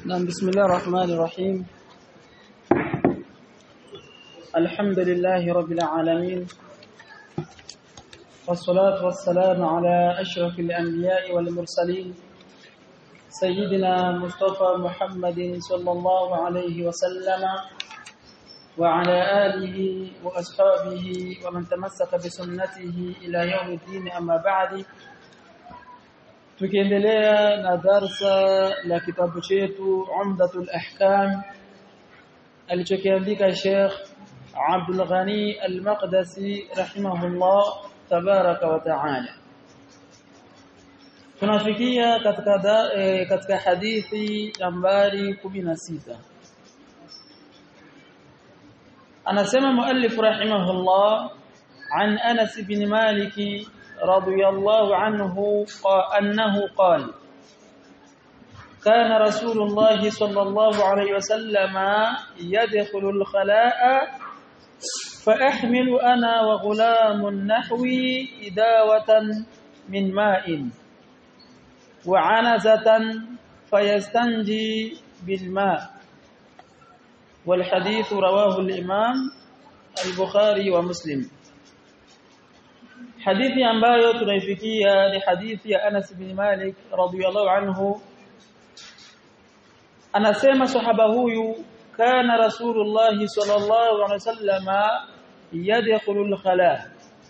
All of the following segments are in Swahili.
نعم بسم الله الرحمن الرحيم الحمد لله رب العالمين والصلاة والسلام على أشرف الأنبياء والمرسلين سيدنا مصطفى محمد صلى الله عليه وسلم وعلى آله وأصحابه ومن تمسك بسنته إلى يوم الدين أما بعد tukiendelea na darsa la kitabu chetu Umdatul Ahkam alichokiandika Sheikh Abdul Ghani Al-Maqdisi rahimahullah tabaraka wa taala tunafikia katika da, e, katika hadithi nambari 16 anasema muallif rahimahullah an Anas bin Maliki رضي الله عنه أنه قال كان رسول الله صلى الله عليه وسلم يدخل الخلاء فأحمل أنا وغلام نحوي إداوة من ماء وعنزة فيستنجي بالماء والحديث رواه الإمام البخاري ومسلم hadithi ambayo tunaifikia ni hadithi ya Anas bin Malik radhiyallahu anhu anasema sahaba huyu kana rasulullah sallallahu alaihi wasallama yadkhulul khala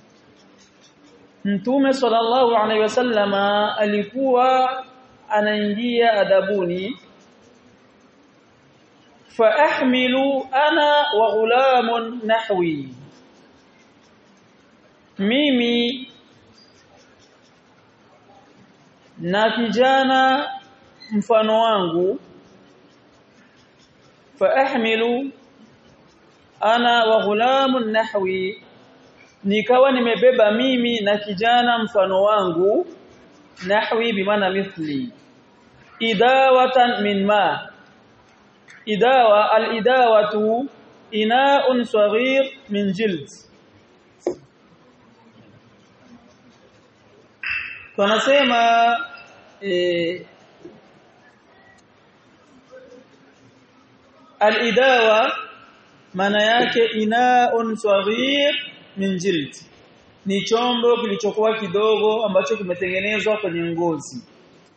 mtume sallallahu alaihi wasallama alikuwa anaingia adabuni fa ahmilu ana wa ghulamun nahwi mimi na kijana mfano wangu fa ahmilu ana wa ghulamun nahwi nikawa nimebeba mimi na kijana mfano wangu nahwi bimaana mithli idawatan min ma idawa al-idawatu ina'un saghir min jild tunasema e, al-idawa maana yake inaun saghir min jild ni chombo kilichokuwa kidogo ambacho kimetengenezwa kwenye ngozi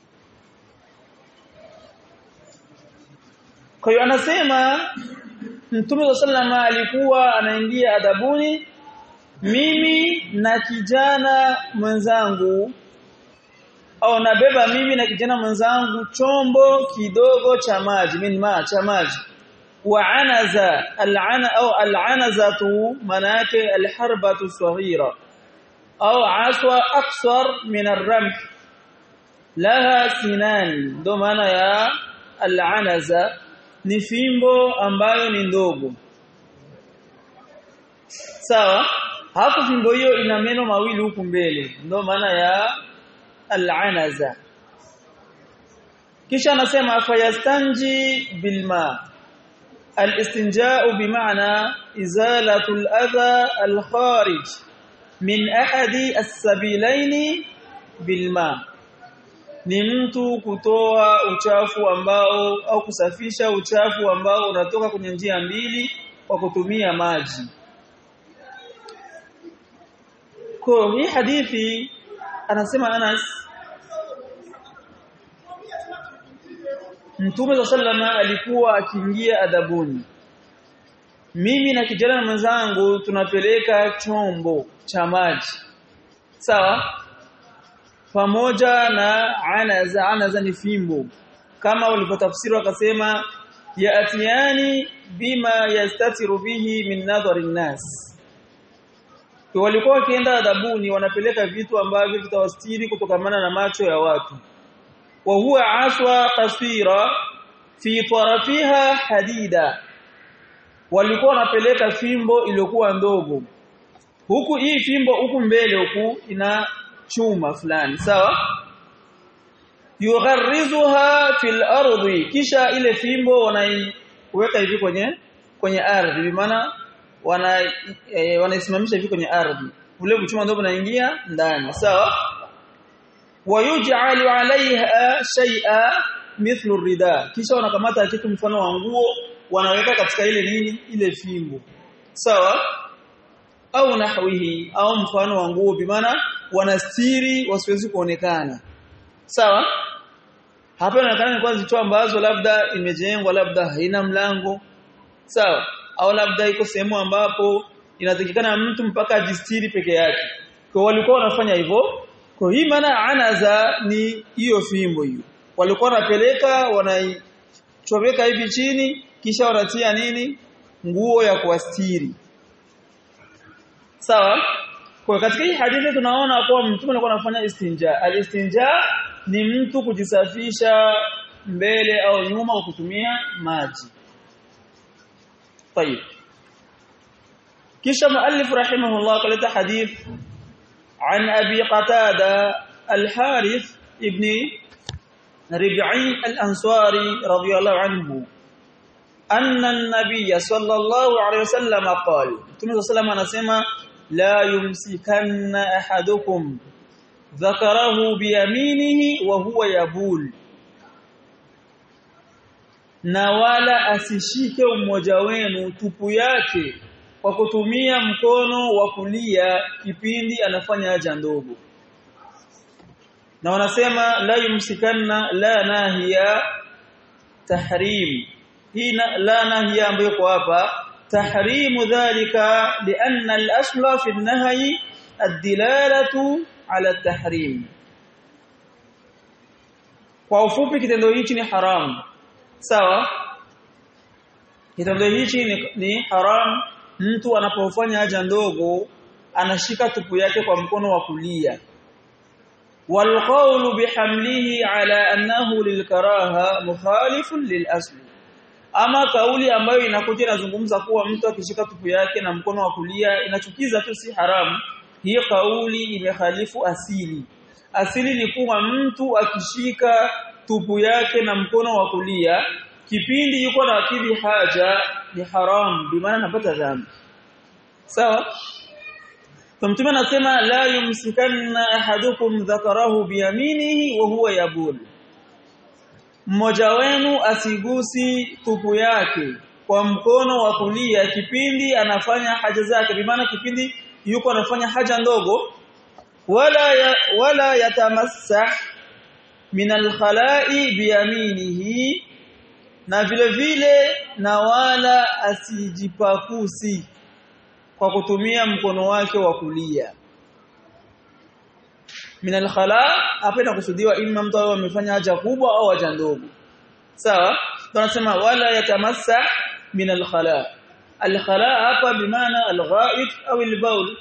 kwa hiyo anasema Mtume sallama alikuwa anaingia adabuni mimi na kijana mwenzangu au nabeba mimi na kijana mwenzangu chombo kidogo cha maji min ma cha maji wa anaza al'ana au al'anazatu maana yake alharbatu saghira au aswa aksar min arramh laha sinan ndo maana ya al'anaza ni fimbo ambayo ni ndogo sawa hapo fimbo hiyo ina meno mawili huku mbele ndo maana ya al-anaza kisha anasema fayastanji bilma al-istinja'u bimaana izalatu al-adha al-kharij min ahadi as-sabilain bilma ni mtu kutoa uchafu ambao au kusafisha uchafu ambao unatoka kwenye njia mbili kwa kutumia maji kwa hii hadithi anasema Anas Mtume sallama alikuwa akiingia adabuni mimi na kijana mwenzangu tunapeleka chombo cha maji sawa pamoja na anaza anaza ni fimbo kama walipotafsiri wakasema yaatiani bima yastatiru bihi min nadhari nas walikuwa wakienda adhabuni wanapeleka vitu ambavyo vitawastiri kutokamana na macho ya watu wa huwa aswa taswira fi tarafiha hadida walikuwa wanapeleka fimbo iliyokuwa ndogo huku hii fimbo huku mbele huku ina chuma fulani sawa yugharrizuha fil ardi kisha ile fimbo wanaiweka hivi kwenye kwenye ardhi maana wana e, wanaisimamisha hivi kwenye ardhi ule mchuma ndio unaingia ndani sawa wayuj'alu 'alayha shay'a mithlu rida kisha wanakamata kitu mfano wa nguo wanaweka katika ile nini ile fimbo sawa au nahwihi au mfano wa nguo bimaana wanastiri wasiwezi kuonekana sawa hapa inaonekana ni kwanza vitu ambazo labda imejengwa labda haina mlango sawa au labda iko sehemu ambapo inatakikana mtu mpaka ajistiri peke yake kwa walikuwa wanafanya hivyo kwa hii maana anaza ni hiyo fimbo hiyo walikuwa wanapeleka wanaichomeka hivi chini kisha wanatia nini nguo ya kuastiri sawa kwa katika hii hadithi tunaona kuwa mtume alikuwa anafanya istinja alistinja ni mtu kujisafisha mbele au nyuma kwa kutumia maji طيب kisha muallif rahimahullah kaleta hadith عن أبي قتادة الحارث ابن ربعي الأنصاري رضي الله عنه أن النبي صلى الله عليه وسلم قال ثم صلى الله عليه وسلم لا يمسكن أحدكم ذكره بيمينه وهو يبول na wala asishike mmoja wenu tupu yake kwa kutumia mkono wa kulia kipindi anafanya haja ndogo na wanasema la yumsikanna la nahiya tahrim hii la nahiya ambayo kwa hapa tahrimu dhalika lianna al-asla fi an-nahyi ad-dilalatu ala at-tahrim kwa ufupi kitendo hichi ni haramu sawa kitendo hichi ni, ni haram mtu anapofanya haja ndogo anashika tupu yake kwa mkono wa kulia والقول بحمله على أنه للكراهه مخالف للأصل ama kauli ambayo inakuja inazungumza kuwa mtu akishika tupu yake na mkono wa kulia inachukiza tu si haramu hiyo kauli imekhalifu asili asili ni kuwa mtu akishika tupu yake na mkono wa kulia kipindi yuko na akili haja ni haram bi maana anapata dhambi sawa so, mtume anasema la yumsikanna ahadukum dhakarahu biyaminihi wa huwa yabul mmoja wenu asigusi tupu yake kwa mkono wa kulia kipindi anafanya haja zake bi maana kipindi yuko anafanya haja ndogo wala ya, wala yatamassah min alkhala'i biyaminihi na vile vile na wala asijipakusi kwa kutumia mkono wake wa kulia min alkhala hapa inakusudiwa imma mtu awe amefanya haja kubwa au haja ndogo sawa tunasema wala yatamassa min alkhala alkhala hapa bimaana alghaid au albaul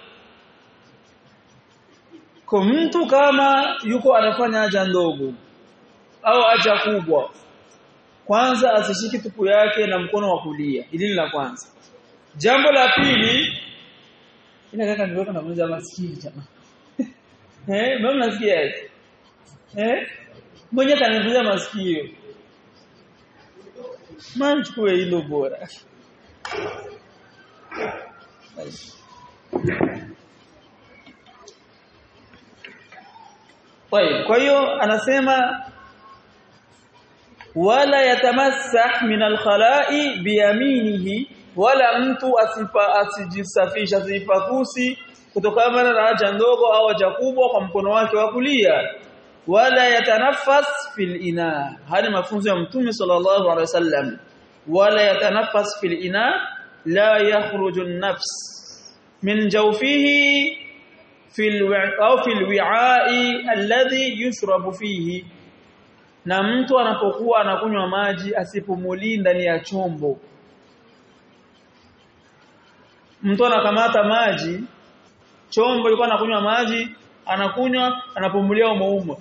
kwa mtu kama yuko anafanya haja ndogo au haja kubwa kwanza asishiki tupu yake na mkono wa kulia hili la kwanza jambo la pili ina kaka niweka na mmoja maskini jamaa eh mbona nasikia eh mmoja kanivuja masikio manchukue hilo bora kwa hiyo anasema wala yatamassah min alkhala'i biyaminihi wala mtu asipa asijisafisha asipakusi kutokana na haja ndogo au haja kubwa kwa mkono wake wa kulia wala yatanafas fil ina hadi mafunzo ya mtume sallallahu alaihi wasallam wala yatanafas fil ina la yakhruju an-nafs min jawfihi fil au fil wi'a'i alladhi yushrabu fihi na mtu anapokuwa anakunywa maji asipumuli ndani ya chombo mtu anakamata maji chombo ilikuwa anakunywa maji anakunywa anapumulia umo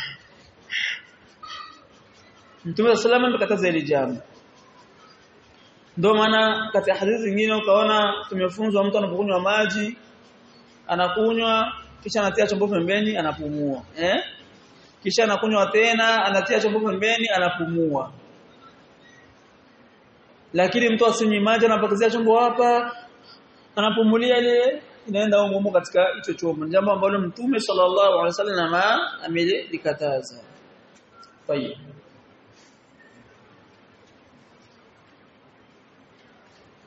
Mtume sallallahu alayhi wasallam ile jambo ndio maana katika hadithi zingine ukaona tumefunzwa mtu anapokunywa maji anakunywa kisha anatia chombo pembeni anapumua eh kisha anakunywa tena anatia chombo pembeni anapumua lakini mtu asinywi maji anapakizia chombo hapa anapumulia ile inaenda humo katika hicho chombo jambo ambalo mtume sallallahu alaihi wasallam amelikataza tayeb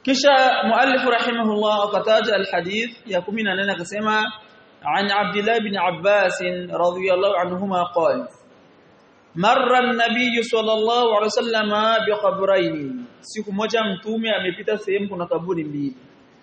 kisha muallif rahimahullah akataja alhadith ya 18 akasema عن عبد الله بن عباس رضي الله عنهما قال مر النبي صلى الله عليه وسلم بقبرين siku moja mtume amepita sehemu kuna kaburi mbili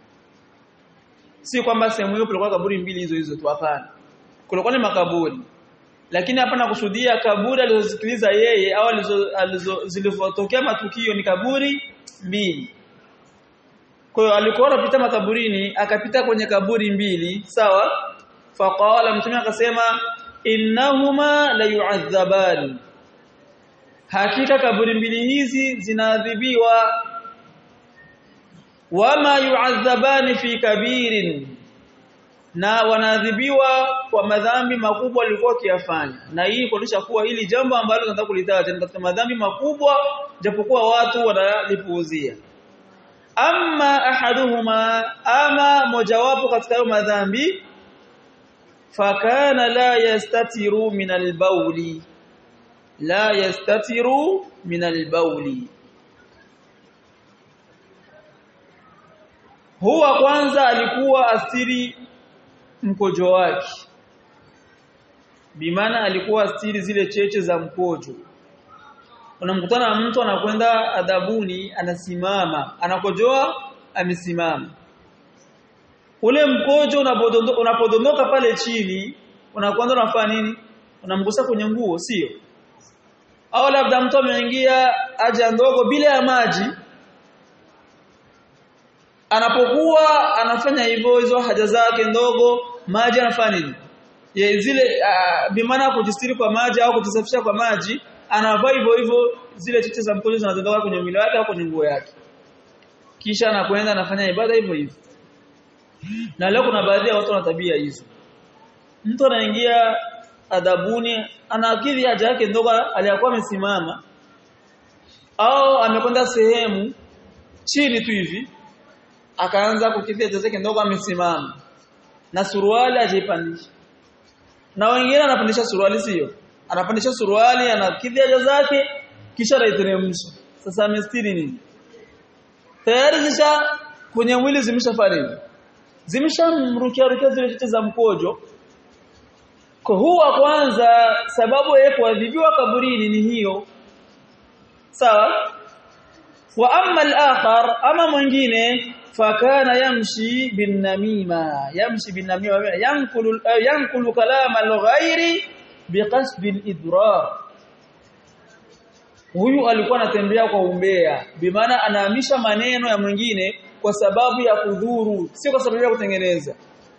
si kwamba sehemu hiyo kulikuwa kaburi mbili hizo hizo tu hapana kulikuwa ni makaburi lakini hapa nakusudia kaburi alizosikiliza yeye au alizo zilizotokea matukio ni kaburi mbili kwa hiyo alikuwa anapita makaburini akapita kwenye kaburi mbili sawa faqala mtume akasema innahuma la yu'adhaban hakika kaburi mbili hizi zinaadhibiwa wama yu'adhabani fi kabirin na wanaadhibiwa kwa madhambi makubwa walikuwa wakiyafanya na hii kuonyesha kuwa hili jambo ambalo tunataka kulitaja ni katika madhambi makubwa japokuwa watu wanalipuuzia amma ahaduhuma ama mojawapo katika hayo madhambi fakana la yastatiru min albawli la yastatiru min albawli huwa kwanza alikuwa astiri mkojo wake bimaana alikuwa astiri zile cheche za mkojo unamkutana na mtu anakwenda adhabuni anasimama anakojoa amesimama ule mkojo unapodondoka pale chini unakwenda unafanya nini unamgusa kwenye nguo sio au labda mtu ameingia haja ndogo bila ya maji anapokuwa anafanya hivyo hizo haja zake ndogo maji anafanya nini ye zile uh, bimaana kujistiri kwa maji au kujisafisha kwa maji anavaa hivyo hivyo zile cheche za mkojo zinazondoka kwenye mwili wake au kwenye nguo yake kisha anakwenda anafanya ibada hivyo hivyo na leo kuna baadhi ya watu wana tabia hizo mtu anaingia adhabuni anaakili haja yake ndogo aliyakuwa amesimama au amekwenda sehemu chini tu hivi akaanza kukidhi haja zake ndogo amesimama na suruali ajaipandisha na wengine anapandisha suruali sio anapandisha suruali anakidhi haja zake kisha anaiteremsha sasa amestiri nini tayari zisha kwenye mwili zimeshafanya zimeshamrukia rukia zile cheche za mkojo kwa huwa kwanza sababu ya kuadhibiwa kaburini ni hiyo sawa wa amma al-akhar ama mwingine fakana yamshi bin namima yamshi bin namima yankulu yankulu kalam al-ghairi biqasd al-idrar huyu alikuwa anatembea kwa umbea bimaana anahamisha maneno ya mwingine kwa sababu ya kudhuru sio kwa sababu ya kutengeneza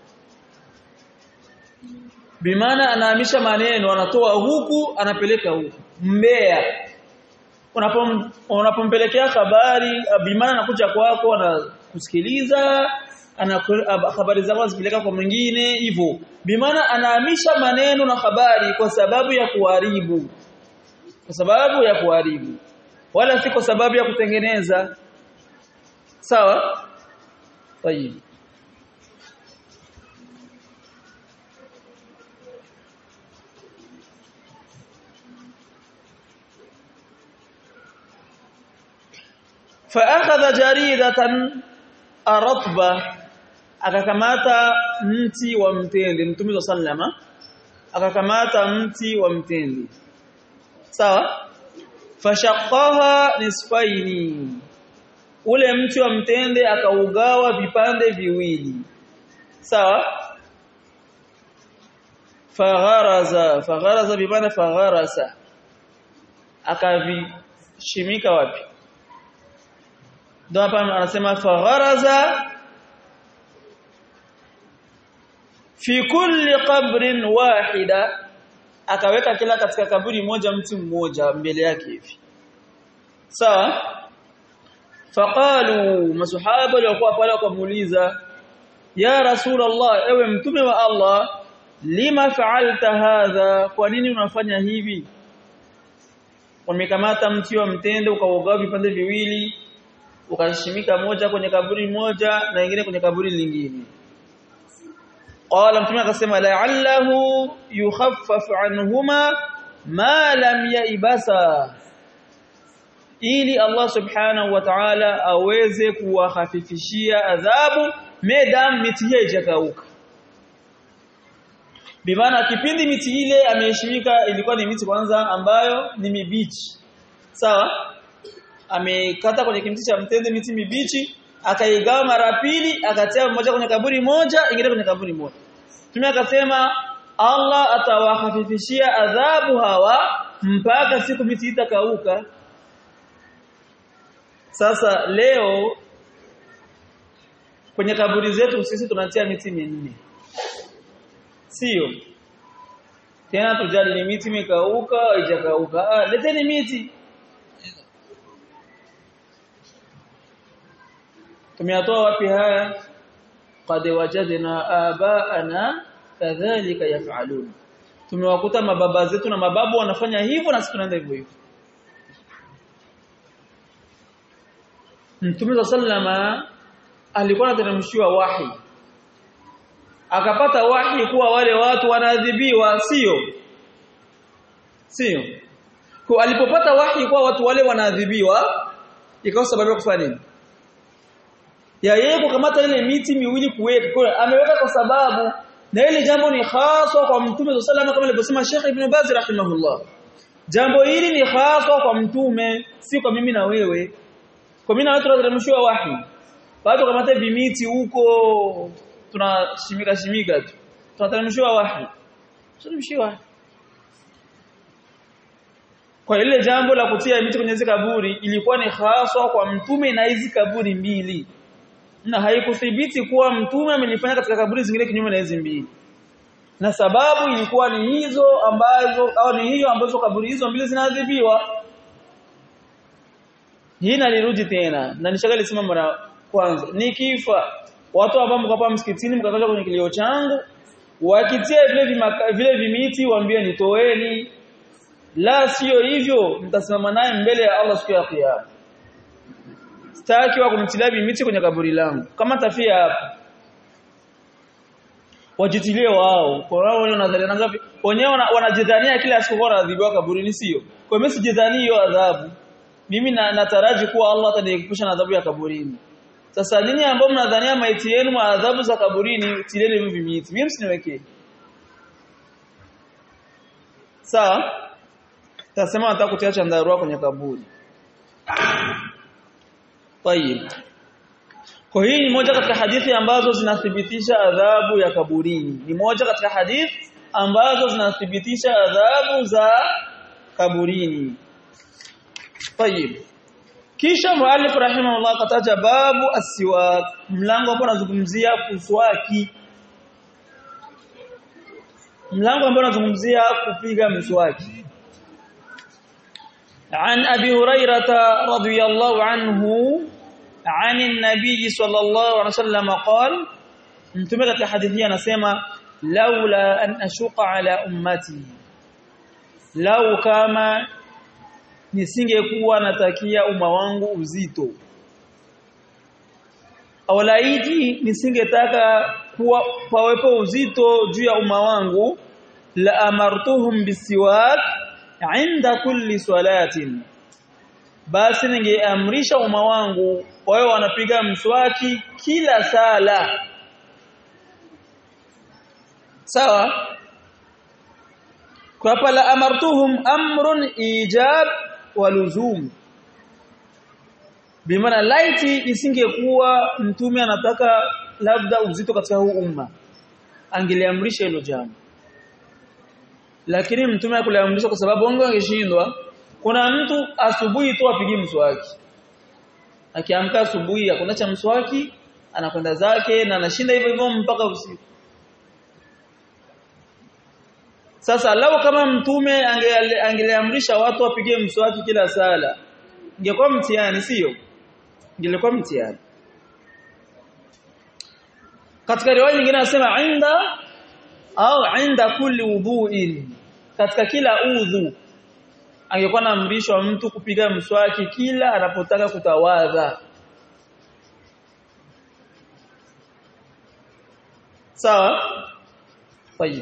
bimaana anahamisha maneno anatoa huku anapeleka huku mbea unapom unapompelekea habari bimaana anakuja kwako anakusikiliza ana habari zako zipeleka kwa mwingine hivyo bimaana anahamisha maneno na habari kwa sababu ya kuharibu kwa sababu ya kuharibu wala si kwa sababu ya kutengeneza sawa tayib فاخذ جريده رطبه akakamata mti wa mtende mtume sallama akakamata mti wa mtende sawa fashaqaha nisfaini ule mti wa mtende akaugawa vipande viwili sawa fagharaza fagharaza bimana fagharasa akavishimika wapi ndio hapa anasema fagharaza fi kulli qabrin wahida akaweka kila katika kaburi moja mtu mmoja mbele yake hivi sawa faqalu masahaba walikuwa pale wakamuuliza ya rasulullah ewe mtume wa Allah lima fa'alta hadha kwa nini unafanya hivi wamekamata mti wa mtende ukaugawa vipande viwili ukashimika moja kwenye kaburi moja na nyingine kwenye kaburi lingine qala mtume akasema la'allahu yukhaffafu anhuma ma lam yaibasa ili Allah subhanahu wa ta'ala aweze kuwahafifishia adhabu medam miti hiyo ijakauka bimaana kipindi miti ile ameheshimika ilikuwa ni miti kwanza ambayo ni mibichi sawa amekata kwenye kimti cha mtende miti mibichi akaigawa mara pili akatia mmoja kwenye kaburi moja ingine kwenye kaburi moja Mtume akasema Allah atawahafifishia adhabu hawa mpaka siku miti itakauka sasa leo kwenye kaburi zetu sisi tunatia miti minne sio tena tujali ni miti imekauka haijakauka ah leteni miti tumeyatoa wapi haya qad wajadna abaana kadhalika yaf'alun tumewakuta mababa zetu na mababu wanafanya hivyo na sisi tunaenda hivyo hivyo Mtume sallama alikuwa anateremshiwa wahi akapata wahi kuwa wale watu wanaadhibiwa sio sio kwa alipopata wahi kuwa watu wale wanaadhibiwa ikawa sababu ya kufanya nini ya yeye kukamata ile miti miwili kuweka kwa ameweka kwa sababu na ile jambo ni haswa kwa mtume sallallahu kama alivyosema Sheikh Ibn Baz rahimahullah jambo hili ni haswa kwa mtume si kwa mimi na wewe kwa mimi na wewe tunateremshiwa wahi watu kamata vimiti huko tunashimika shimika tu tunateremshiwa wahi tunateremshiwa kwa ile jambo la kutia miti kwenye kaburi ilikuwa ni haswa kwa mtume na hizi kaburi mbili na haikuthibiti kuwa mtume amelifanya katika kaburi zingine kinyume na hizi mbili na sababu ilikuwa ni hizo ambazo au ni hiyo ambazo kaburi hizo mbili zinaadhibiwa hii nalirudi tena na nishagali sema mara kwanza nikifa watu ambao mko hapa msikitini mkakaja kwenye kilio changu wakitia vile vimaka, vile vimiti waambie nitoeni la sio hivyo mtasimama naye mbele ya Allah siku ya kiyama sitaki wa kumtilia miti kwenye kaburi langu kama tafia hapa wajitilie wao kwa wao wanadhania ngapi wenyewe wanajidhania kila siku kwa adhibiwa kaburini sio kwa mimi sijidhani hiyo adhabu mimi na nataraji kuwa Allah ataniepusha na adhabu ya kaburini sasa ninyi ambao mnadhania maiti yenu ma adhabu za kaburini tileni hivi miti mimi msiniwekee sawa tasema nataka kutia chandarua kwenye kaburi Tayib. Kwa hii ni moja katika hadithi ambazo zinathibitisha adhabu ya kaburini. Ni moja katika hadithi ambazo zinathibitisha adhabu za kaburini. Tayib. Kisha muallif rahimahullah kataja babu asiwak, mlango ambao unazungumzia kuswaki. Mlango ambao unazungumzia kupiga mswaki. عن أبي هريرة رضي الله عنه عن النبي صلى الله عليه وسلم قال انتمت حديثيا نسمع لولا أن أشق على أمتي لو كما nisingekuwa natakia umma wangu uzito au laiti nisingetaka kuwa pawepo uzito juu ya umma wangu la amartuhum bisiwak inda kulli salatin basi ningeamrisha umma wangu wao wanapiga mswaki kila sala sawa kwa hapa la amartuhum amrun ijab wa luzum bimaana laiti isingekuwa mtume anataka labda uzito katika huu umma angeliamrisha hilo jambo lakini mtume akuliamrisha kwa sababu wangu angeshindwa kuna mtu asubuhi tu apigi mswaki akiamka asubuhi hakuna cha mswaki anakwenda zake na anashinda hivyo hivyo mpaka usiku sasa lau kama mtume angeliamrisha watu wapige mswaki kila sala ingekuwa mtihani sio ingekuwa mtihani katika riwaya nyingine anasema inda au inda kulli wudhu'in katika kila udhu angekuwa naamrishwa mtu kupiga mswaki kila anapotaka kutawadha sawa tayib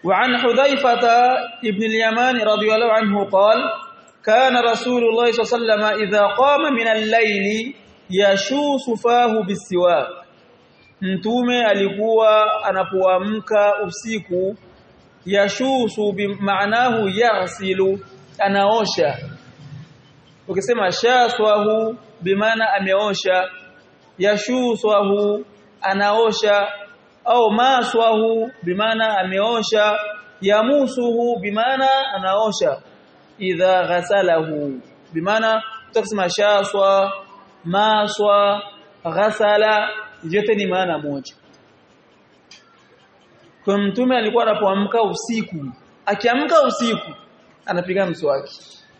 وعن حذيفة ابن اليمان رضي الله عنه قال كان رسول الله صلى الله عليه وسلم إذا قام من الليل يشوس فاه بالسواك mtume alikuwa anapoamka usiku yashusu bimaanahu yaghsilu anaosha ukisema shaswahu bimaana ameosha yashuswahu anaosha au maswahu bimaana ameosha yamusuhu bimaana anaosha idha ghasalahu bimaana tutasema shaswa maswa ghasala yote ni maana moja kwa mtume alikuwa anapoamka usiku akiamka usiku anapiga mswaki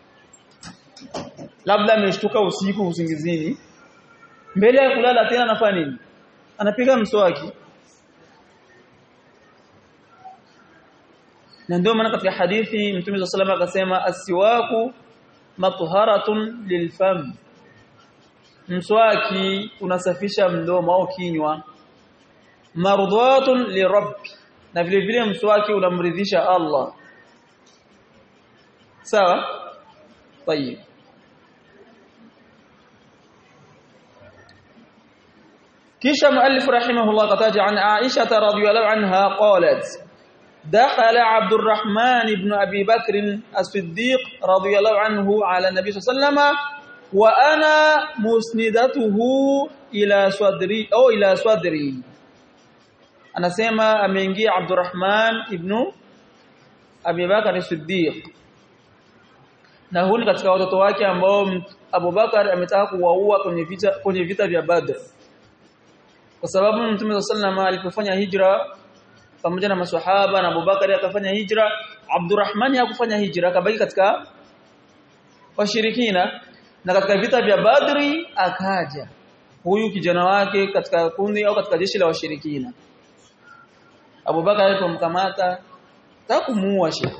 labda ameshtuka usiku usingizini mbele ya kulala tena anafanya nini anapiga mswaki na ndio maana katika hadithi mtume wa sallam akasema asiwaku matharatun lilfam mswaki unasafisha mdomo au kinywa mardhatun lirabbi na vile vile mswaki unamridhisha Allah sawa طيب kisha muallif rahimahullah kataja an Aisha radhiyallahu anha qalat دخل عبد الرحمن بن أبي بكر الصديق رضي الله عنه على النبي صلى الله عليه وسلم وأنا مسندته إلى صدري أو إلى صدري anasema ameingia Abdurrahman ibn Abi Bakar as-Siddiq na huyu ni katika watoto wake ambao Abu Bakar ametaka kuwaua kwenye vita kwenye vita vya Badr kwa sababu Mtume sallallahu alipofanya hijra pamoja na maswahaba na Abubakar akafanya hijra Abdurrahman hakufanya hijra akabaki katika washirikina na katika vita vya Badri akaja huyu kijana wake katika kundi au katika jeshi la washirikina Abubakar alipomkamata takumuua sheikh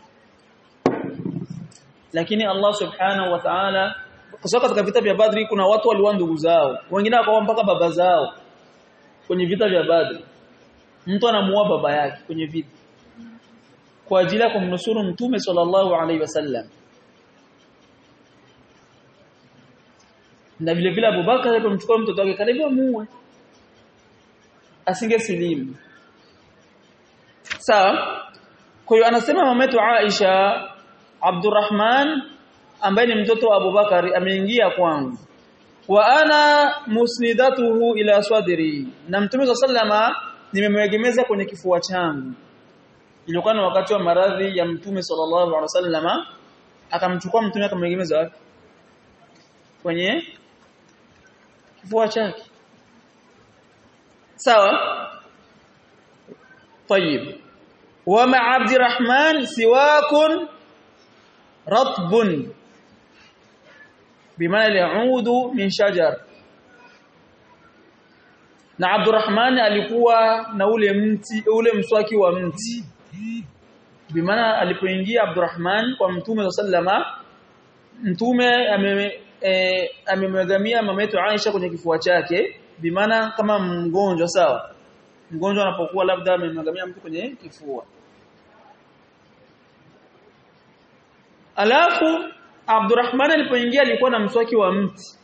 lakini Allah subhanahu wa ta'ala kwa sababu katika vita vya Badri kuna watu waliwa ndugu zao wengine wakawa mpaka baba zao kwenye vita vya Badri mtu anamuua baba yake kwenye vita kwa ajili ya kumnusuru mtume sallallahu alaihi wasallam na vile vile Abubakar alipomchukua mtoto wake karibu amuue asingesilimu sawa kwa hiyo anasema mametu Aisha Abdurrahman ambaye ni mtoto wa Abubakar ameingia kwangu wa ana musnidatuhu ila swadri na mtume sallama nimemwegemeza kwenye kifua changu ilikuwa ni wakati wa maradhi ya mtume sallallahu alaihi wasallama akamchukua mtume akamwegemeza wapi kwenye kifua chake sawa طيب ومع عبد الرحمن سواك رطب بمعنى يعود من شجر na Abdurrahman alikuwa na ule mti ule mswaki wa mti bimaana alipoingia Abdurrahman kwa mtume sallama mtume amemwegamia mama yetu Aisha kwenye kifua chake bimaana kama mgonjwa sawa mgonjwa anapokuwa labda amemwegamia mtu kwenye kifua alafu Abdurrahman alipoingia alikuwa na mswaki wa mti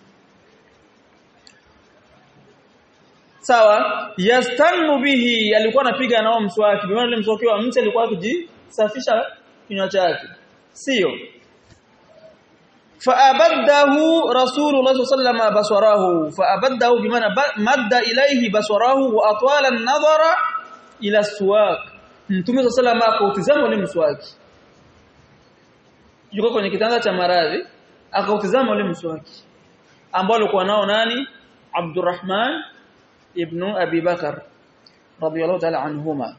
sawa yastannu bihi alikuwa anapiga nao mswaki bimaana ile mswaki wa mti alikuwa akijisafisha kinywa chake sio faabadahu rasulullah sallallahu alaihi baswarahu faabadahu bimaana madda ilayhi baswarahu wa atwala an-nadhara ila suwak mtume sallallahu alaihi akautizama ule mswaki yuko kwenye kitanda cha maradhi akautizama ule mswaki ambao alikuwa nao nani Abdurrahman ibn Abi Bakar radiyallahu ta'ala anhuma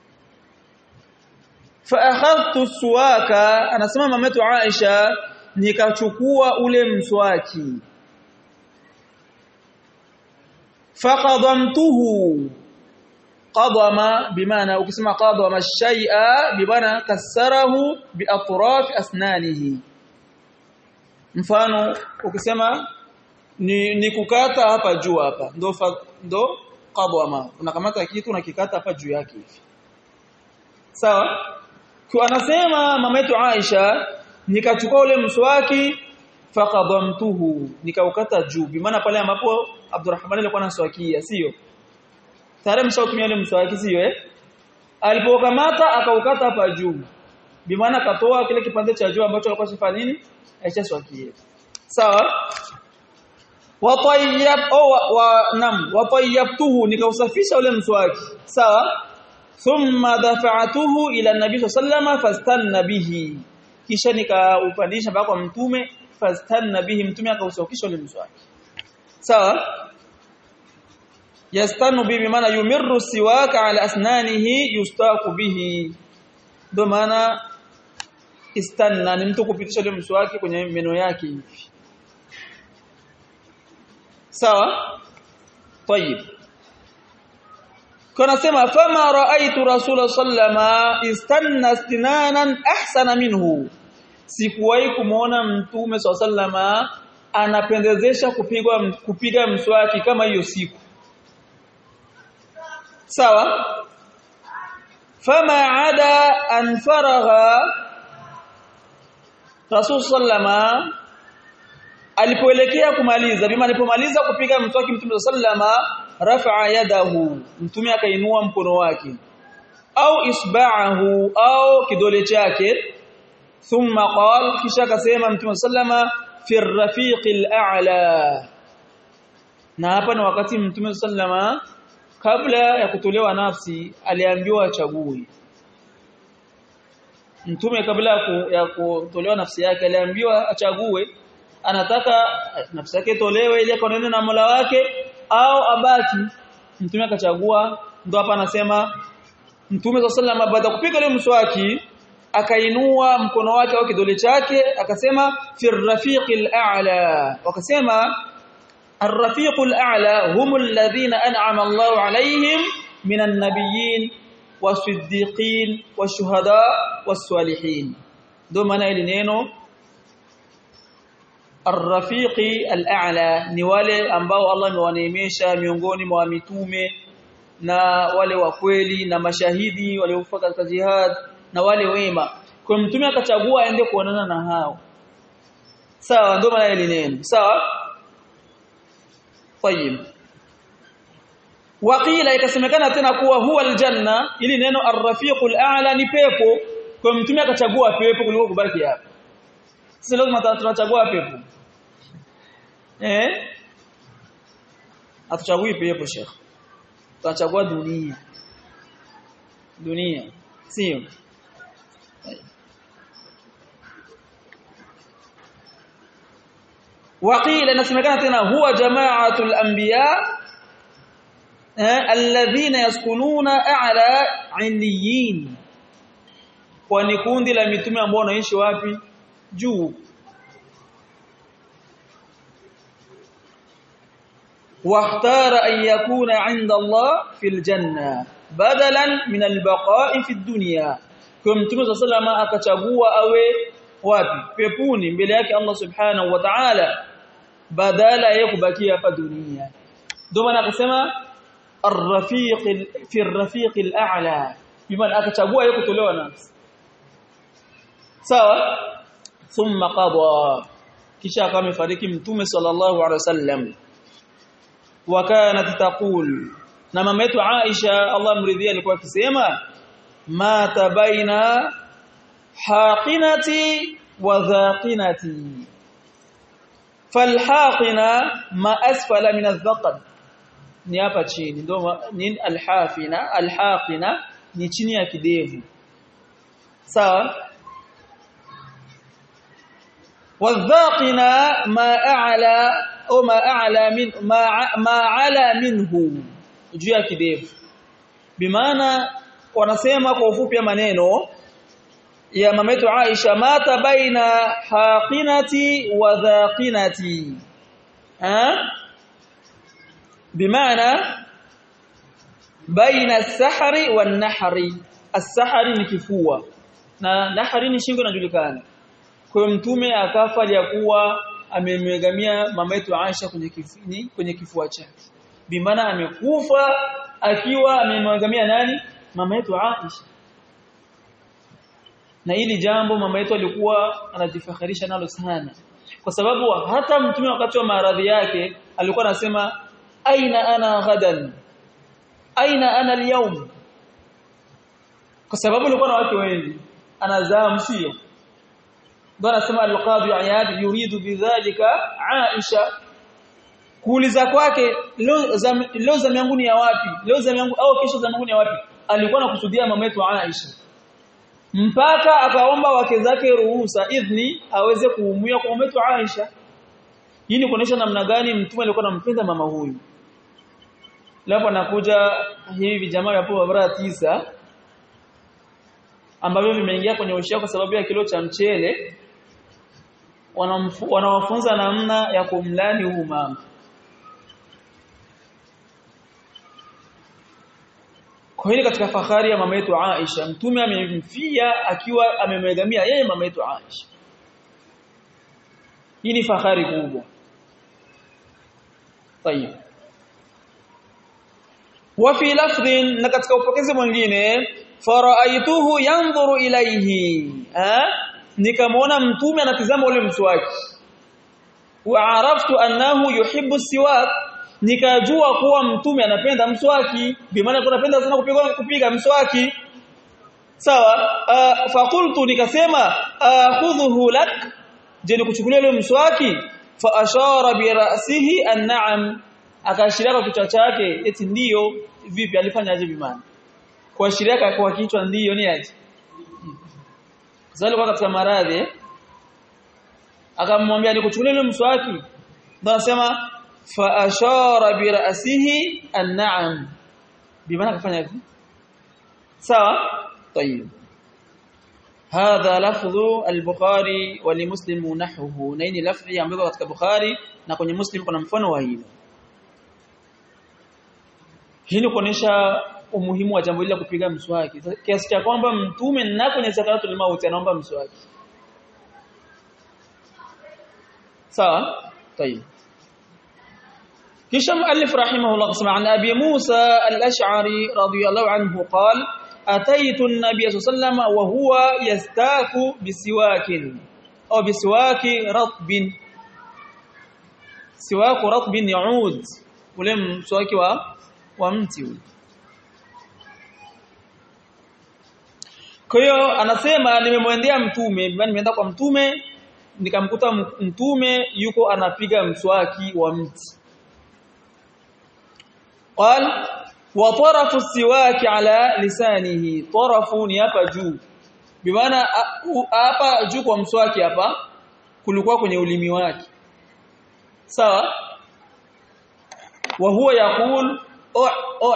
fa akhadhtu suwaka anasema mametu Aisha nikachukua ule mswaki faqadamtuhu qadama bimaana ukisema qadama shay'a bimaana kasarahu biatraf asnanihi mfano ukisema ni, ni kukata hapa juu hapa ndo ndo qadama unakamata kitu unakikata hapa juu yake hivi sawa kwa anasema mama yetu Aisha nikachukua ule mswaki faqadamtuhu nikaukata juu bimaana pale ambapo Abdurrahman alikuwa anaswakia sio tayari mshautumia ule mswaki sio eh alipokamata akaukata hapa juu bimaana katoa kile kipande cha juu ambacho alikuwa shifanya nini aishaswakia sawa watayyab au wa nam watayyabtuhu nikausafisha ule mswaki sawa thumma dafa'atuhu ila nabii sallama fastanna bihi kisha nikaupandisha mpaka kwa mtume fastanna bihi mtume akausafisha ule mswaki sawa yastanu bihi maana yumirru siwaka ala asnanihi yustaku bihi ndo maana istanna ni mtu kupitisha ule mswaki kwenye meno yake hivi sawa طيب kana sema fama raaitu rasul sallama istanna istinanan ahsana minhu sikuwahi kumuona mtume sallama anapendezesha kupigwa kupiga mswaki kama hiyo siku sawa fama ada an faragha rasul sallama alipoelekea kumaliza bima alipomaliza kupiga mswaki mtume sallama rafa'a yadahu mtume akainua mkono wake au isba'ahu au kidole chake thumma qala kisha akasema mtume sallama fi rafiqil a'la na hapa ni wakati mtume sallama kabla ya kutolewa nafsi aliambiwa achague mtume kabla ya kutolewa nafsi yake aliambiwa achague anataka nafsi yake tolewe ili akonene na Mola wake au abaki mtume akachagua ndo hapa anasema mtume sallallahu baada kupiga ile mswaki akainua mkono wake au kidole chake akasema fi rafiqil a'la wakasema ar-rafiqul a'la humul ladhina an'ama Allahu alayhim minan nabiyyin was-siddiqin wash-shuhada was-salihin ndo maana ile neno Ar-Rafiqi al-A'la ni wale ambao Allah amewaneemesha miongoni mwa mitume na wale wa kweli na mashahidi waliofuka katika jihad na wale wema. Kwa mtume akachagua aende kuonana na hao. Sawa ndio maana ile neno. Sawa? Tayyib. Waqila ikasemekana tena kuwa huwa aljanna ili neno ar-rafiqul a'la ni pepo kwa mtume akachagua pepo kuliko kubaki hapa. Sisi lazima tunachagua pepo. Eh? Atuchagui pepo Sheikh. Tunachagua dunia. Dunia. Sio? Waqila nasemekana tena huwa jama'atul anbiya alladhina yaskununa a'la 'illiyin. Kwa ni kundi la mitume ambao wanaishi wapi? Juu. واختار أن يكون عند الله في الجنة بدلا من البقاء في الدنيا كم تمام صلى الله عليه وسلم akachagua awe wapi pepuni mbele yake Allah subhanahu wa ta'ala badala ya kubakia hapa dunia ndio maana akasema ar-rafiq fi ar-rafiq al-a'la bimaana akachagua yeye kutolewa nafsi sawa thumma qada kisha akawa amefariki mtume sallallahu alaihi wasallam وكانت تقول na mama yetu Aisha Allah mridhia alikuwa akisema ma tabaina haqinati wa dhaqinati falhaqina ma asfala min adh-dhaqn ni hapa chini ndio ni alhafina alhaqina ni chini ya kidevu sawa wadhaqina ma a'la au ma a'la min ma ma ala minhu juu ya kidevu bimaana wanasema kwa ufupi maneno ya mama yetu Aisha mata baina haqinati wa dhaqinati ha bimaana baina as-sahri wan-nahri as-sahri ni kifua na nahri ni shingo inajulikana kwa mtume akafa aliyakuwa amemwegamia mama yetu Aisha kwenye kifini kwenye kifua chake bimaana amekufa akiwa amemwegamia nani mama yetu Aisha na hili jambo mama yetu alikuwa anajifakharisha nalo sana kwa sababu hata mtume wakati wa maradhi yake alikuwa anasema aina ana ghadan aina ana al kwa sababu alikuwa na wake wengi anazaa msio ndio anasema al-qadhi Iyad yuridu bidhalika Aisha kuuliza kwake leo za leo za yangu ni ya wapi leo za yangu au kesho za yangu ni ya wapi alikuwa anakusudia mama yetu Aisha mpaka akaomba wake zake ruhusa idhni aweze kuumia kwa mama yetu Aisha hii ni kuonesha namna gani mtume alikuwa anampenda mama huyu Lapo anakuja hivi jamaa hapo barabara tisa ambavyo vimeingia kwenye ushia kwa sababu ya kilo cha mchele wanawafunza namna ya kumlani huu mama Kwa hiyo katika fahari ya mama yetu Aisha mtume amemfia akiwa amemegamia yeye mama yetu Aisha Hii ni fahari kubwa طيب وفي لفظ na katika upokezi mwingine faraaituhu yanzuru ilayhi eh nikamwona mtume anatizama ule mswaki wa araftu annahu yuhibbu siwak nikajua kuwa mtume anapenda mswaki bimaana tunapenda sana kupiga kupiga mswaki sawa uh, faqultu nikasema akhudhuhu lak je nikuchukulia ule mswaki fa ashara bi ra'sihi an-na'am akaashiria kwa kichwa chake eti ndiyo vipi alifanya aje bimana kuashiria kwa kichwa ndiyo ni aje Zali kwa katika maradhi akamwambia nikuchukulie ile mswaki ndio anasema fa ashara bi ra'sihi an-na'am bimaana kafanya hivi sawa طيب هذا لفظ البخاري ولمسلم نحوه na hii lafzi ambayo katika Bukhari na kwenye Muslim kuna mfano wa hilo hii ni kuonesha umuhimu wa jambo hili la kupiga mswaki kiasi cha kwamba mtume na kwenye sakaratul mauti anaomba mswaki sawa طيب kisha muallif rahimahullah qasama an abi Musa al-Ash'ari radiyallahu anhu qala ataitu an-nabiy sallallahu wa huwa yastaku bisiwakin au bisiwaki ratbin siwaku ratbin yaud ule mswaki wa wa mti ule Kwa hiyo anasema nimemwendea mtume, nimeenda kwa mtume nikamkuta mtume yuko anapiga mswaki wa mti. Qal wa tarafu siwaki ala lisanihi, tarafu ni hapa juu. Bimaana hapa juu kwa mswaki hapa kulikuwa kwenye ulimi wake. Sawa? Wa huwa yaqul oh oh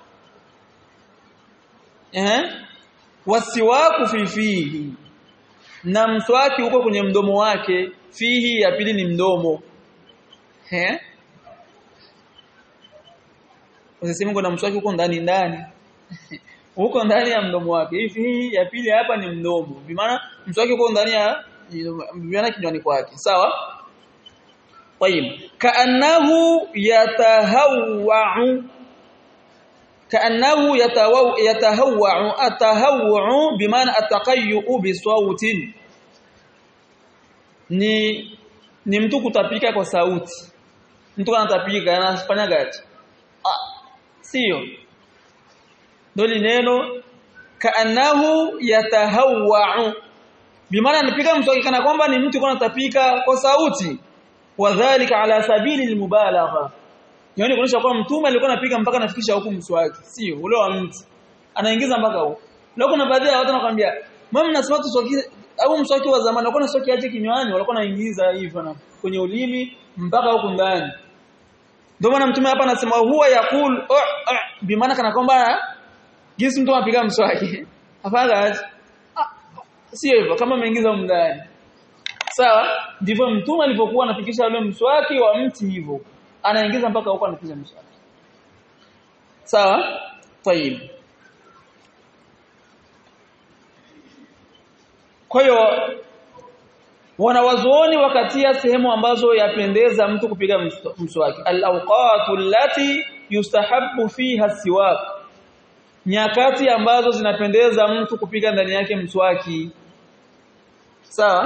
eh wasiwaku fi fihi na mswaki uko kwenye mdomo wake fihi ya pili ni mdomo eh Usiseme kuna mswaki uko ndani ndani uko ndani ya mdomo wake hivi ya pili hapa ni mdomo bimaana mswaki uko ndani ya bimaana kinywani kwake sawa طيب كانه يتهوع كانه يتهوع يتهوع التهوع بمعنى التقيؤ بصوت ni ni mtu kutapika kwa sauti mtu anatapika anafanya gaji ah sio ndio neno kaanahu yatahawwa bimaana anapiga mswaki kana kwamba ni mtu anatapika kwa sauti wadhālika ala sabili almubalagha yani kuonyesha kwamba mtume alikuwa anapiga mpaka anafikisha huku mswaki sio ule wa mtu anaingiza mpaka huko leo kuna baadhi ya watu wanakuambia mama nasema tu swaki au mswaki wa zamani walikuwa na swaki aje kinywani walikuwa naingiza hivyo na kwenye ulimi mpaka huku ndani ndio maana mtume hapa anasema huwa yakul oh, oh, bi maana kana kwamba jinsi mtu anapiga mswaki afadhali ah, sio hivyo kama ameingiza huko ndani sawa ndivyo mtume alipokuwa anafikisha ule mswaki wa mti hivyo anaingiza mpaka huko anapiga mswaki sawa tayib kwa hiyo wanawazuoni wakatia sehemu ambazo yapendeza mtu kupiga mswaki al-awqatu allati yustahabbu fiha siwak nyakati ambazo zinapendeza mtu kupiga ndani yake mswaki sawa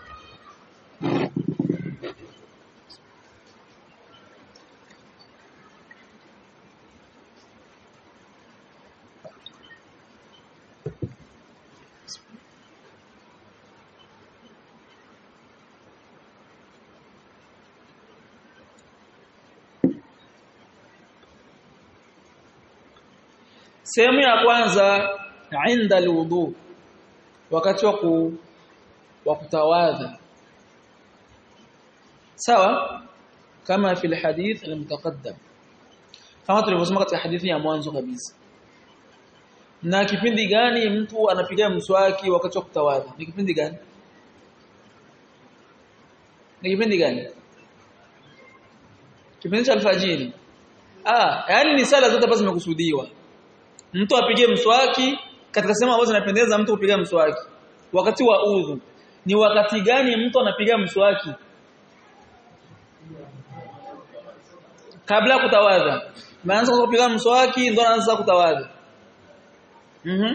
sehemu ya kwanza inda alwudu wakati wa ku wa kutawadha sawa kama fi alhadith almutaqaddam kama tulivyosema katika hadithi ya mwanzo kabisa na kipindi gani mtu anapiga mswaki wakati wa kutawadha ni kipindi gani ni kipindi gani kipindi cha alfajiri ah yani ni sala zote ambazo zimekusudiwa mtu apige mswaki katika sehemu ambazo zinapendeza mtu kupiga mswaki wakati wa udhu ni wakati gani mtu anapiga mswaki kabla kutawadha maanza kupiga mswaki ndo anaanza kutawadha mhm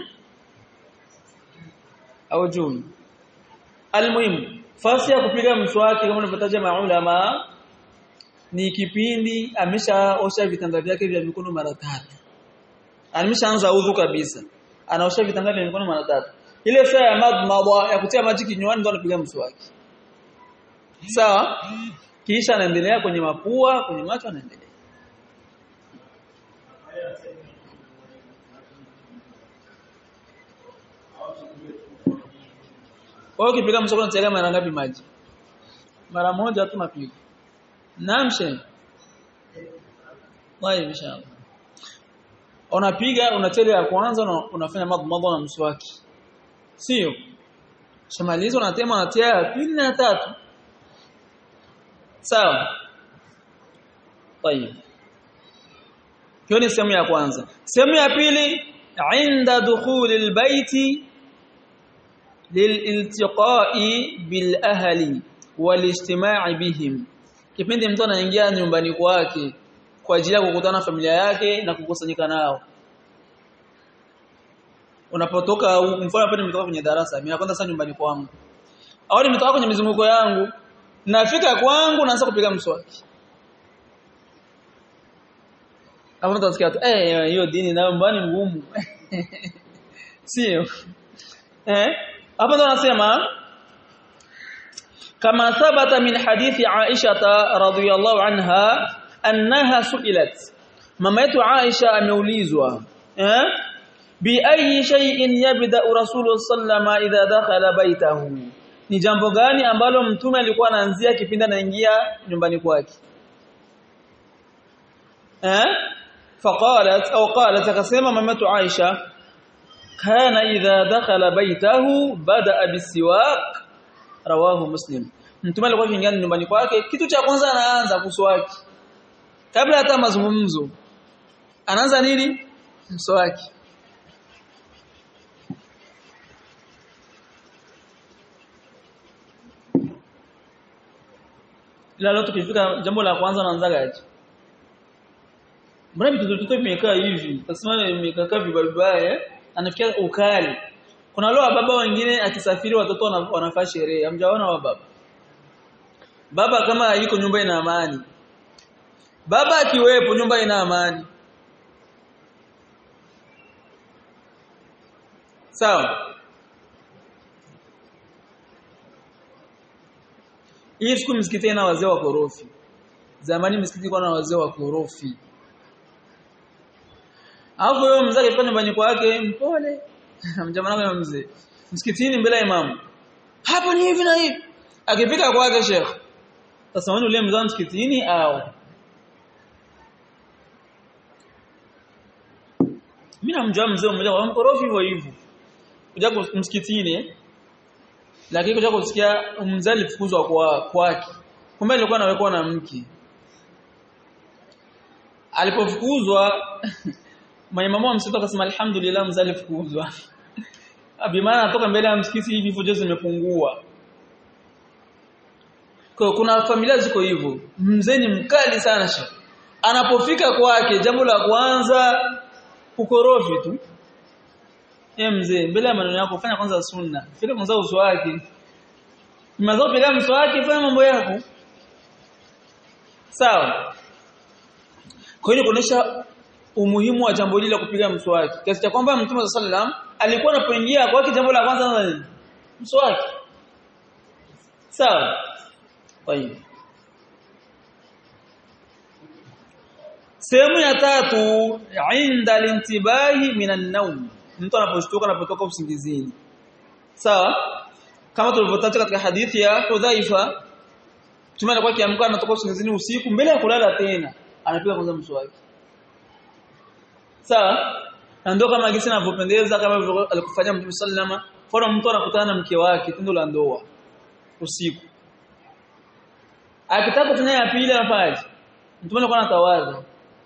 au juu almuhimu fasi ya kupiga mswaki kama unavyotaja maulama ni kipindi ameshaosha vitanga vyake vya mikono mara tatu ameshaanza udhu kabisa anaosha vitanga vya mikono mara tatu ile saa ya madmada ya kutia maji kinywani ndo anapiga mswaki sawa kisha anaendelea kwenye mapua kwenye macho anaendelea Kwa hiyo ukipiga mswaki unatia mara ngapi maji? Mara moja tu napiga. Namshe. Wapi inshallah. Unapiga unachele ya kwanza na unafanya madmadha na mswaki. Sio? Shamaliza unatema unatia ya pili na tatu. Sawa. Tayeb. Hiyo ni sehemu ya kwanza. Sehemu ya pili inda dukhul albayti lililtiqa'i bil ahli walistima'i bihim kipindi mtu anaingia nyumbani kwake kwa ajili ya kukutana na familia yake na kukusanyika nao unapotoka mfano hapa nimetoka kwenye darasa mimi nakwenda sasa nyumbani kwangu au nimetoka kwenye mizunguko yangu nafika kwangu naanza kupiga mswaki hapo mtu atasikia tu eh hiyo dini nayo mbani ngumu sio eh hapa ndo anasema kama thabata min hadithi Aisha radhiyallahu anha annaha su'ilat mama yetu Aisha ameulizwa eh bi ayi shay'in yabda rasulullah sallama idha dakhala baitahu ni jambo gani ambalo mtume alikuwa anaanzia kipindi anaingia nyumbani kwake eh faqalat au qalat akasema mama yetu Aisha kana idha dakhala baitahu bada bisiwak rawahu muslim mtume alikuwa akiingia nyumbani kwake kitu cha kwanza anaanza kuswaki kabla hata mazungumzo anaanza nini mswaki ila leo tukifika jambo la kwanza anaanza gaji mbona vitu vyote vimekaa hivi tasema vimekaa vibaya anafikia ukali kuna leo baba wengine akisafiri watoto wanafaa sherehe hamjaona wa baba baba kama yuko nyumba ina amani baba akiwepo nyumba ina amani sawa hii siku msikiti na wazee wa korofi zamani msikiti kwa na wazee wa korofi Alafu yeye mzee akifika nyumbani kwake mpole. Mjamaa wangu mzee. Msikitini mbele ya imamu. Hapo ni hivi na hivi. Akifika kwake Sheikh. Sasa wani ule mzee msikitini au Mimi namjua mzee mmoja kwa mkorofi hivyo hivyo. Kuja msikitini lakini kuja kusikia mzee alifukuzwa kwa kwake. Kumbe alikuwa anawekwa na mke. Alipofukuzwa maimamu wa msikiti akasema alhamdulillah mzali fukuzwa bimaana anatoka mbele ya msikiti hivi fujo zimepungua kwa kuna familia ziko hivyo mzee ni mkali sana shekhi anapofika kwake jambo la kwanza kukorofi tu eh mzee mbele ya maneno yako fanya kwanza sunna fika kwanza uso wake Mnaweza kupiga mswaki fanya mambo yako. Sawa. Kwa hiyo kuonesha umuhimu wa jambo hili la kupiga mswaki. Kiasi cha kwamba Mtume sallam alikuwa anapoingia kwa jambo la kwanza nini? Mswaki. Sawa. Kwa hiyo Sehemu ya tatu inda lintibahi minan naum. Mtu anaposhtuka anapotoka usingizini. Sawa? Kama tulivyotaja katika hadithi ya Hudhaifa, Mtume alikuwa akiamka anatoka usingizini usiku mbele ya kulala tena, anapiga kwanza mswaki. Sawa? Na ndio kama gisi anavyopendeza kama alikufanya Mtume sallama, kwa mtu anakutana na mke wake tendo la ndoa usiku. Akitaka tena ya pili anafaje? Mtume alikuwa anatawadha.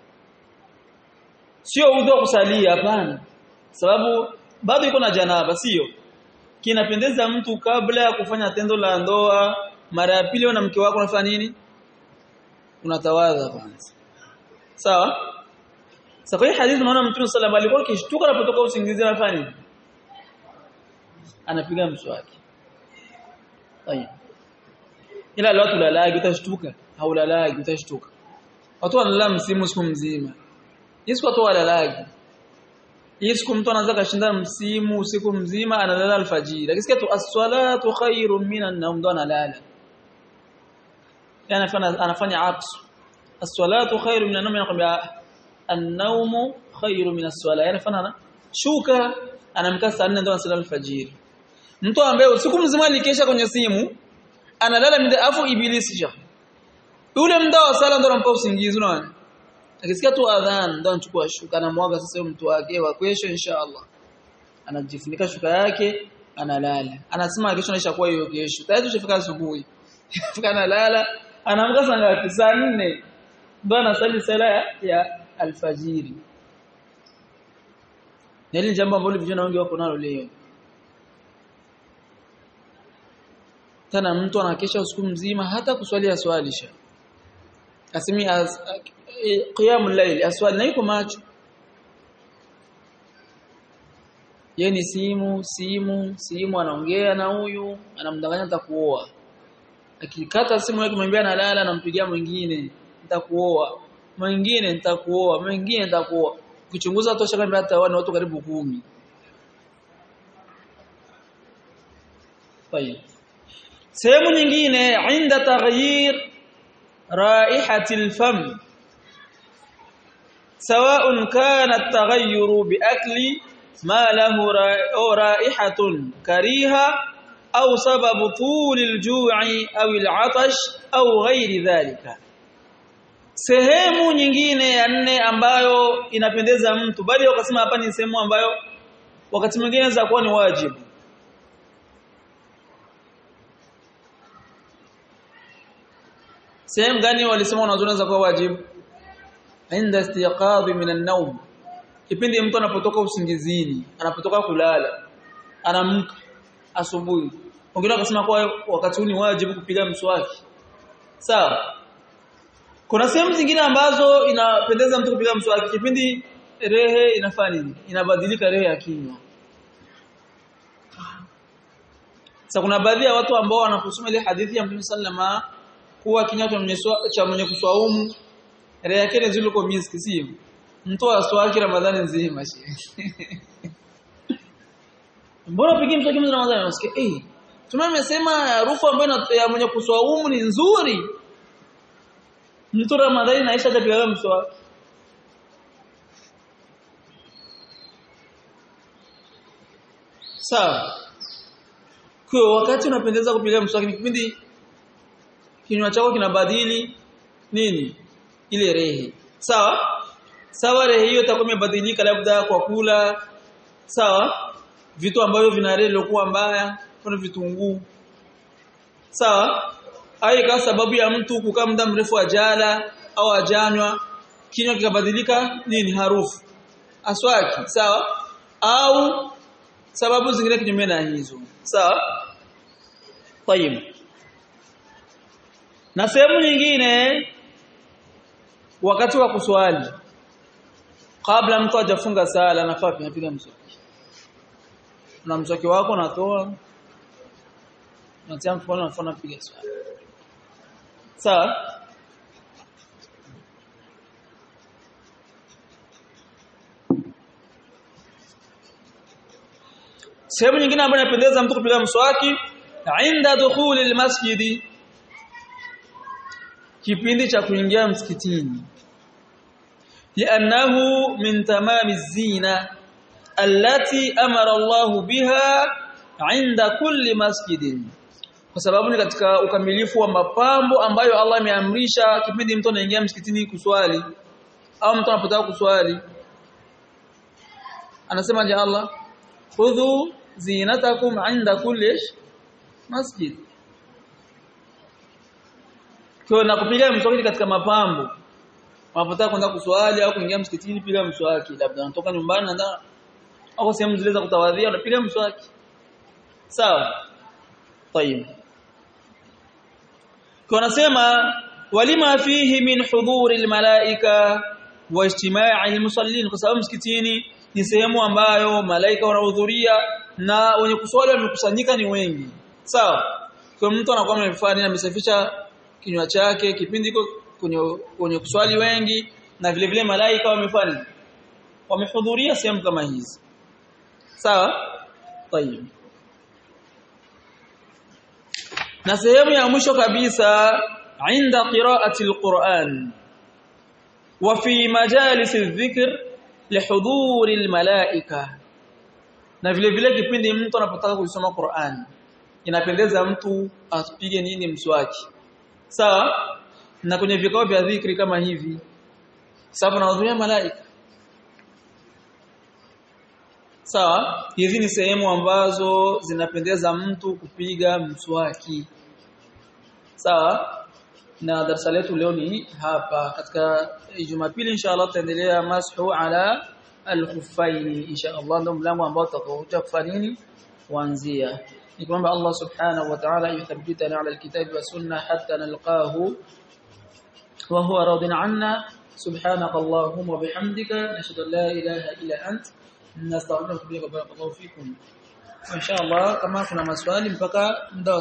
Sio udhu wa kusalia hapana. Sababu bado yuko na janaba sio? Kinapendeza mtu kabla ya kufanya tendo la ndoa mara ya pili na mke wako unafanya nini? Unatawadha kwanza. Sawa? Sasa kwa hii hadithi tunaona Mtume sallallahu alikuwa akishtuka anapotoka usingizi anafanya nini? Anapiga mswaki. Tayeb. Ila leo tulalagi utashtuka, haulalagi utashtuka. Watu wanalala msimu siku mzima. Hii siku watu walalagi. Hii siku mtu anaanza kashinda msimu usiku mzima analala alfajiri. Lakini tu as-salatu khairun minan nawm ndo analala. Yani anafanya anafanya aksu. As-salatu khairun minan nawm anakwambia an-nawmu khairun min as-salah. Yani anafanya shuka anamka saa 4 ndo analala alfajiri. Mtu ambaye usiku mzima alikesha kwenye simu analala mida afu ibilisi ja. Yule muda wa sala ndo anampa usingizi unaona? Akisikia tu adhan ndo anachukua shuka anamwaga sasa mtu wake wa kesho inshallah. Anajifunika shuka yake analala. Anasema kesho naisha kuwa hiyo kesho. Tayari tushafika asubuhi. Fika analala, anaamka saa ngapi? Saa 4. Ndo anasali sala ya, ya alfajiri. Na hili jambo ambalo vijana wengi wako nalo leo. Tena mtu anakesha usiku mzima hata kuswalia swalisha. Asimi as, qiyamul layl aswali na yuko macho yeye ni simu simu simu anaongea na huyu anamdanganya nitakuoa akikata simu yake mwambia analala anampigia mwingine nitakuoa mwingine nitakuoa mwingine nitakuoa ukichunguza tosha kama hata wana watu karibu kumi طيب sehemu nyingine inda taghyir raihati alfam سواء كان التغير بأكل ما له رائحة كريهة أو سبب طول الجوع أو العطش أو غير ذلك sehemu nyingine ya nne ambayo inapendeza mtu bali wakasema hapa ni sehemu ambayo wakati mwingine inaweza kuwa ni wajibu sehemu gani walisema unaweza kuwa wajibu inda istiqadhi min an-nawm kipindi mtu anapotoka usingizini anapotoka kulala anamka asubuhi wengine wakasema kwa wakati huu ni wajibu kupiga mswaki sawa kuna sehemu zingine ambazo inapendeza mtu kupiga mswaki kipindi rehe inafanya nini inabadilika rehe ya kinywa sasa kuna baadhi ya watu ambao wanakusoma ile hadithi ya Mtume sallama kuwa kinywa cha mwenye kuswaumu Rehe yake ni zile kwa miski sio. Mtu aswaki Ramadhani nzima shehe. Mbona pigi mswaki mwezi Ramadhani unasikia eh tumemesema harufu ambayo ya mwenye kuswaumu ni nzuri. Mtu Ramadhani naisha atapiga mswaki. Sawa. Kwa wakati unapendeza kupiga mswaki ni kipindi kinywa chako kinabadili nini? ile rehe sawa sawa rehe hiyo itakuwa imebadilika labda kwa kula sawa vitu ambavyo vina rehe lokuwa mbaya kuna vitunguu sawa ai kwa sababu ya mtu kukaa muda mrefu ajala au ajanywa kinywa kikabadilika nini harufu aswaki sawa au sababu zingine kinyume na hizo sawa tayib na sehemu nyingine wakati wa kuswali kabla mtu hajafunga sala anafaa kupiga mswaki na mswaki wako natoa unatia mkono mfano unapiga swali sawa sehemu nyingine ambayo inapendeza mtu kupiga mswaki inda dukhuli almasjidi kipindi cha kuingia msikitini li'annahu min tamami zina allati amara Allahu biha inda kulli masjidin kwa sababu ni katika ukamilifu wa mapambo ambayo Allah ameamrisha kipindi mtu anaingia msikitini kuswali au mtu anapotaka kuswali anasema je Allah khudhu zinatakum inda kulli masjid kwa na kupiga mswaki katika mapambo unapotaka kwenda kuswali au kuingia msikitini piga mswaki labda unatoka nyumbani na au sehemu zile za kutawadhia unapiga mswaki sawa طيب kunasema walima fihi min hudhuri almalaika wa ijtima'i almusallin kwa sababu msikitini ni sehemu ambayo malaika wanahudhuria na wenye kuswali wamekusanyika ni wengi sawa kwa mtu anakuwa amefanya amesafisha kinywa chake kipindi kwenye kwenye kuswali wengi na vile vile malaika wamefanya wamehudhuria sehemu kama hizi sawa tayeb na sehemu ya mwisho kabisa inda qira'ati alquran wa fi majalis adh-dhikr lihuduri almalaika na vile vile kipindi mtu anapotaka kusoma Qur'an inapendeza mtu apige nini mswaki sawa na kwenye vikao vya dhikri kama hivi sababu anahudhuria malaika sawa hizi ni sehemu ambazo zinapendeza mtu kupiga mswaki sawa na darasa letu leo ni hapa katika Jumapili inshallah tutaendelea mashu ala al-khuffaini inshallah ndio mlango ambao tutakuja kufanya nini kuanzia nikwamba Allah subhanahu wa ta'ala yuthabbitana ala al-kitabi wa sunna hatta nalqahu wa huwa radin anna subhanaka allahumma bihamdika nashhadu an la ilaha illa ant nastaghfiruka wa natubu ilayk wa barakallahu fikum inshallah kama kuna maswali mpaka muda